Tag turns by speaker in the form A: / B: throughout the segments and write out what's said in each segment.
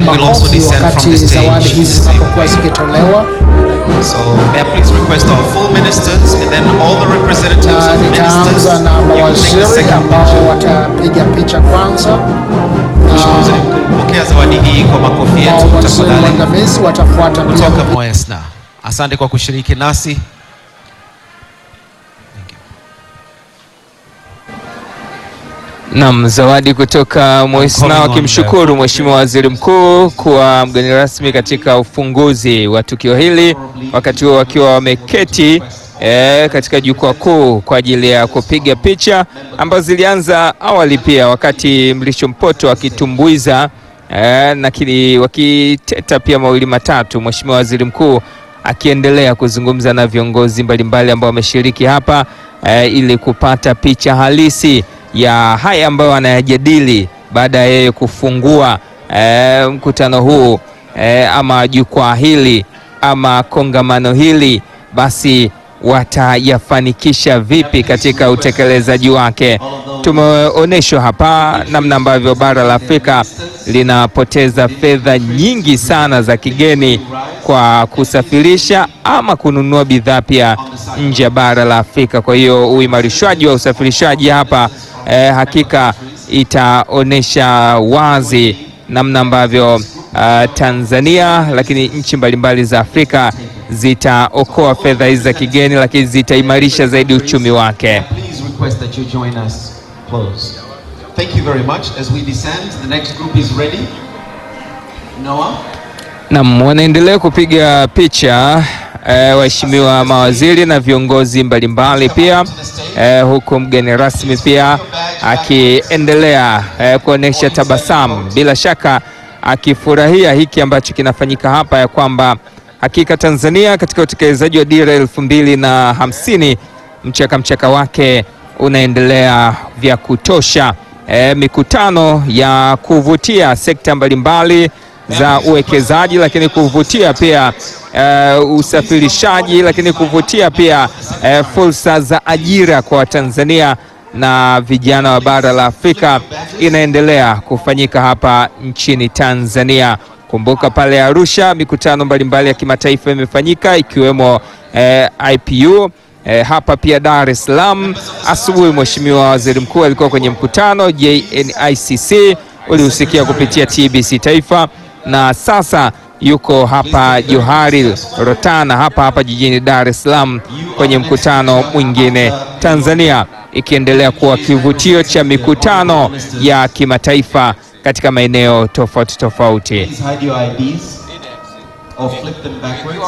A: will also
B: makofi
A: descend from
B: wakati
A: the
B: zawadi
A: stage.
B: hizi zinapokuwa zikitolewa,
A: So may I please request our full ministers and then all the representatives
B: na
A: of ministers.
B: nitaanza na
A: You will take the
B: mawaziri
A: second
B: ambao
A: picture.
B: watapiga picha kwanza,
A: Mheshimiwa Waziri Mkuu, pokea zawadi hii kwa makofi yetu
B: mawaziri
A: tafadhali.
B: waandamizi watafuata pia
A: Kutoka Moesna. Asante kwa kushiriki nasi.
C: Nam, zawadi kutoka Moisna
A: Mkono
C: wakimshukuru Mheshimiwa Waziri Mkuu kuwa mgeni rasmi katika ufunguzi wa tukio hili, wakati huo wakiwa wameketi eh, katika jukwaa kuu kwa ajili ya kupiga picha ambazo zilianza awali pia wakati Mlisho Mpoto akitumbuiza eh, na kili wakiteta pia mawili matatu, Mheshimiwa Waziri Mkuu akiendelea kuzungumza na viongozi mbalimbali ambao wameshiriki hapa eh, ili kupata picha halisi ya haya ambayo anayajadili baada ya yeye kufungua eh, mkutano huu eh, ama jukwaa hili ama kongamano hili, basi watayafanikisha vipi katika utekelezaji wake. Tumeonyeshwa hapa namna ambavyo bara la Afrika linapoteza fedha nyingi sana za kigeni kwa kusafirisha ama kununua bidhaa pia nje ya bara la Afrika. Kwa hiyo uimarishwaji wa usafirishaji hapa eh, hakika itaonyesha wazi namna ambavyo uh, Tanzania lakini nchi mbalimbali za Afrika zitaokoa fedha hizi za kigeni, lakini zitaimarisha zaidi uchumi wake.
A: Please request that you join us close. Thank you very much. As we descend, the next group is ready. Noah.
C: Naam, wanaendelea kupiga picha eh, waheshimiwa mawaziri na viongozi mbalimbali pia eh, huku mgeni rasmi pia akiendelea eh, kuonyesha tabasamu, bila shaka akifurahia hiki ambacho kinafanyika hapa, ya kwamba hakika Tanzania katika utekelezaji wa dira elfu mbili na hamsini mchaka mchaka wake unaendelea vya kutosha. Eh, mikutano ya kuvutia sekta mbalimbali za uwekezaji lakini kuvutia pia uh, usafirishaji lakini kuvutia pia uh, fursa za ajira kwa Watanzania na vijana wa bara la Afrika inaendelea kufanyika hapa nchini Tanzania. Kumbuka pale Arusha mikutano mbalimbali ya kimataifa imefanyika ikiwemo eh, IPU eh, hapa pia Dar es Salaam. Asubuhi Mheshimiwa Waziri Mkuu alikuwa kwenye mkutano JNICC ulihusikia kupitia TBC Taifa na sasa yuko hapa Johari Rotana hapa hapa jijini Dar es Salaam kwenye mkutano mwingine, Tanzania ikiendelea kuwa kivutio cha mikutano ya kimataifa katika maeneo tofauti tofauti.
A: Please hide your IDs or flip them backwards.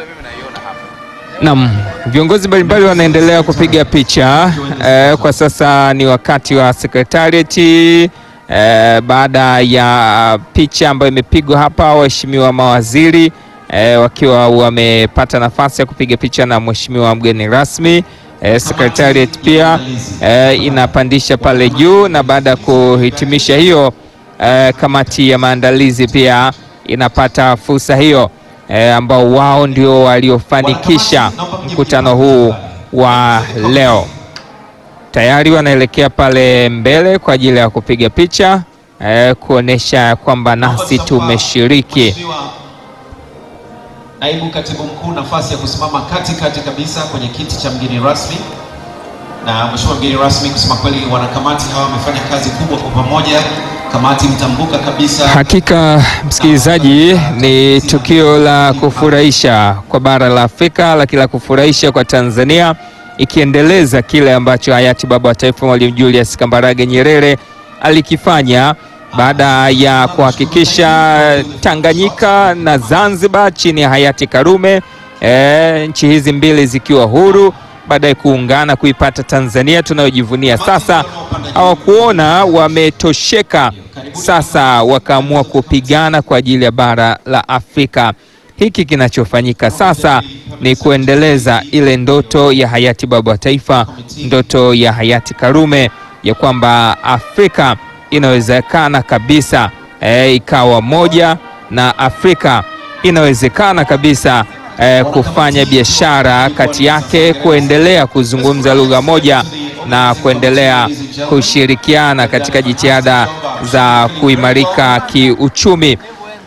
C: Naam, viongozi mbalimbali wanaendelea kupiga picha eh, kwa sasa ni wakati wa sekretarieti eh, baada ya picha ambayo imepigwa hapa, waheshimiwa mawaziri eh, wakiwa wamepata nafasi ya kupiga picha na mheshimiwa mgeni rasmi eh, sekretarieti pia eh, inapandisha pale juu, na baada ya kuhitimisha hiyo eh, kamati ya maandalizi pia inapata fursa hiyo eh, ambao wao ndio waliofanikisha mkutano huu wa leo. Tayari wanaelekea pale mbele kwa ajili ya kupiga picha eh, kuonesha kwamba nasi tumeshiriki.
A: Mheshimiwa Naibu Katibu Mkuu, nafasi ya kusimama katikati kabisa kwenye kiti cha mgeni rasmi. Na Mheshimiwa mgeni rasmi, kusema kweli, wanakamati hawa wamefanya kazi kubwa kwa pamoja. Kamati mtambuka kabisa.
C: Hakika msikilizaji, ni tukio la kufurahisha kwa bara la Afrika, lakini la kufurahisha kwa Tanzania, ikiendeleza kile ambacho hayati baba wa taifa Mwalimu Julius Kambarage Nyerere alikifanya baada ya kuhakikisha Tanganyika na Zanzibar chini ya hayati Karume, e, nchi hizi mbili zikiwa huru baadaye kuungana kuipata Tanzania tunayojivunia sasa. Hawakuona wametosheka, sasa wakaamua kupigana kwa ajili ya bara la Afrika. Hiki kinachofanyika sasa ni kuendeleza ile ndoto ya hayati baba wa taifa, ndoto ya hayati Karume ya kwamba Afrika inawezekana kabisa e, ikawa moja na Afrika inawezekana kabisa e, kufanya biashara kati yake, kuendelea kuzungumza lugha moja na kuendelea kushirikiana katika jitihada za kuimarika kiuchumi.